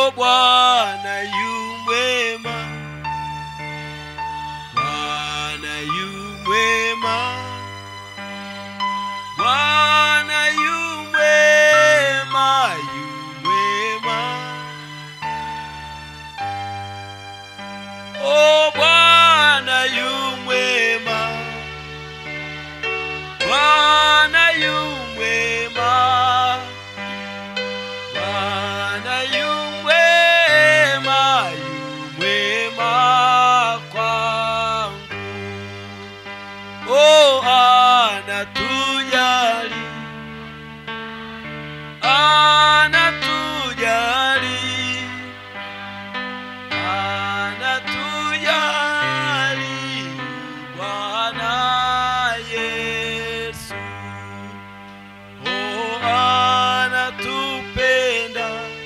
Oh, Bwana yu mwema, Bwana yu mwema, Bwana yu mwema, yu mwema. Oh, Bwana yu mwema, Bwana yu mwema, Bwana yu mwema, yu mwema kwangu. Oh, anatujali, anatujali, anatujali, Bwana Yesu. Oh, anatupenda,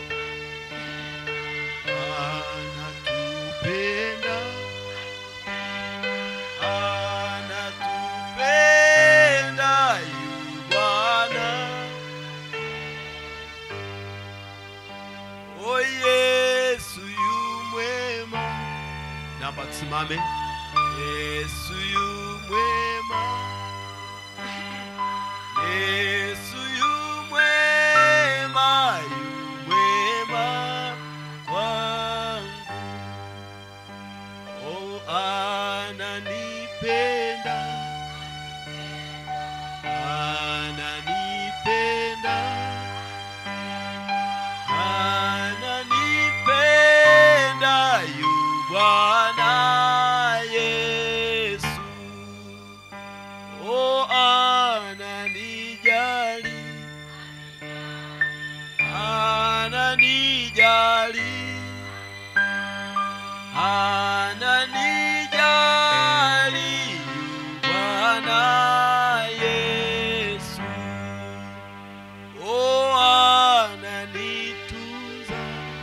anatupenda, anatupenda yu Bwana. Oh, Yesu yu mwema. Naomba tusimame. Yesu yu mwema. Yesu yu mwema, yu mwema kwangu. Oh, ananipenda, ananipenda, ananipenda yu Bwana Yesu. Oh, ananijali, ananijali, ananijali, yu Bwana Yesu. Oh, ananitunza,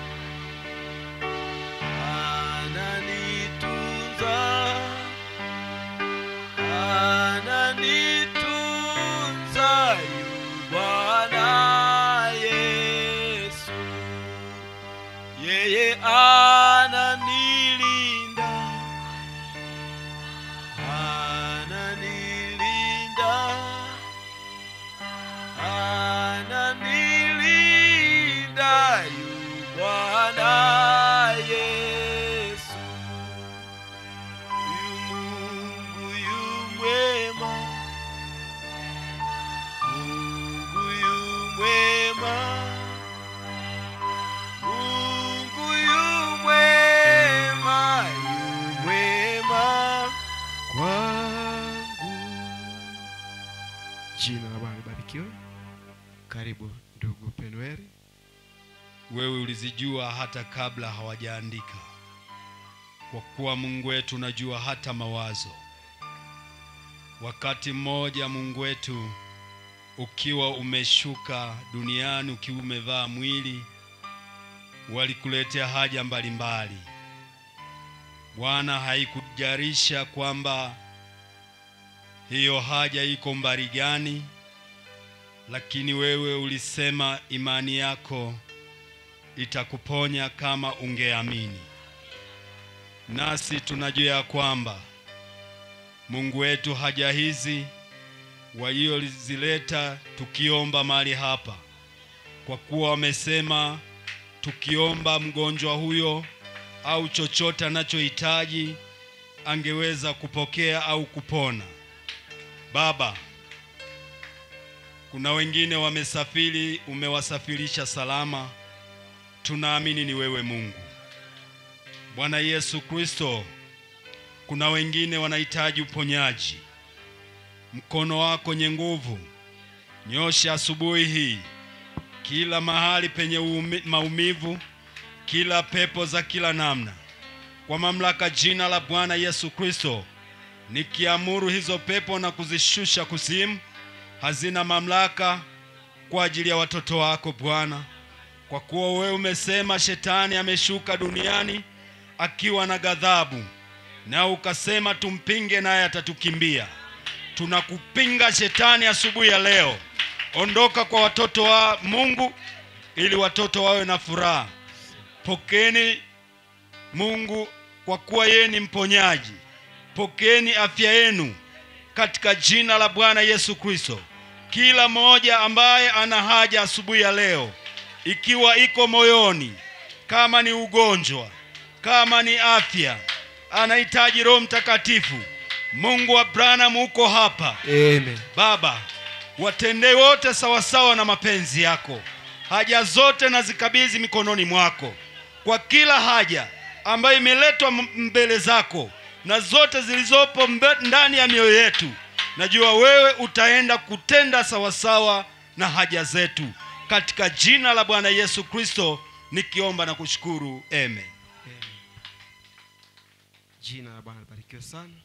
ananitunza ananitunza yu Bwana Yesu, yeye ananilinda, ananilinda, ananilinda yu Bwana Yesu. Huyu Mungu yu mwema, Mungu yu mwema, Mungu yu mwema, yu mwema kwangu. Jina la Bwana libarikiwe. Karibu ndugu Penueli. wewe ulizijua hata kabla hawajaandika kwa kuwa mungu wetu unajua hata mawazo wakati mmoja mungu wetu ukiwa umeshuka duniani ukiwa umevaa mwili walikuletea haja mbalimbali bwana haikujarisha kwamba hiyo haja iko mbali gani lakini wewe ulisema imani yako itakuponya kama ungeamini. Nasi tunajua ya kwamba Mungu wetu haja hizi waliozileta tukiomba mahali hapa, kwa kuwa wamesema tukiomba mgonjwa huyo au chochote anachohitaji angeweza kupokea au kupona. Baba, kuna wengine wamesafiri, umewasafirisha salama tunaamini ni wewe Mungu. Bwana Yesu Kristo, kuna wengine wanahitaji uponyaji. Mkono wako nye nguvu, nyosha asubuhi hii kila mahali penye uumi- maumivu, kila pepo za kila namna, kwa mamlaka jina la Bwana Yesu Kristo, nikiamuru hizo pepo na kuzishusha kuzimu, hazina mamlaka kwa ajili ya watoto wako Bwana kwa kuwa wewe umesema shetani ameshuka duniani akiwa na ghadhabu, na ukasema tumpinge naye atatukimbia. Tunakupinga shetani asubuhi ya leo, ondoka kwa watoto wa Mungu ili watoto wawe na furaha. Pokeeni Mungu kwa kuwa yeye ni mponyaji. Pokeeni afya yenu katika jina la Bwana Yesu Kristo. Kila mmoja ambaye ana haja asubuhi ya leo, ikiwa iko moyoni, kama ni ugonjwa, kama ni afya, anahitaji Roho Mtakatifu. Mungu wa Abrahamu uko hapa. Amen. Baba, watendee wote sawasawa na mapenzi yako. Haja zote na zikabidhi mikononi mwako, kwa kila haja ambayo imeletwa m- mbele zako na zote zilizopo mbe- ndani ya mioyo yetu, najua wewe utaenda kutenda sawasawa na haja zetu, katika jina la Bwana Yesu Kristo nikiomba na kushukuru, amen. Jina la Bwana libarikiwe sana.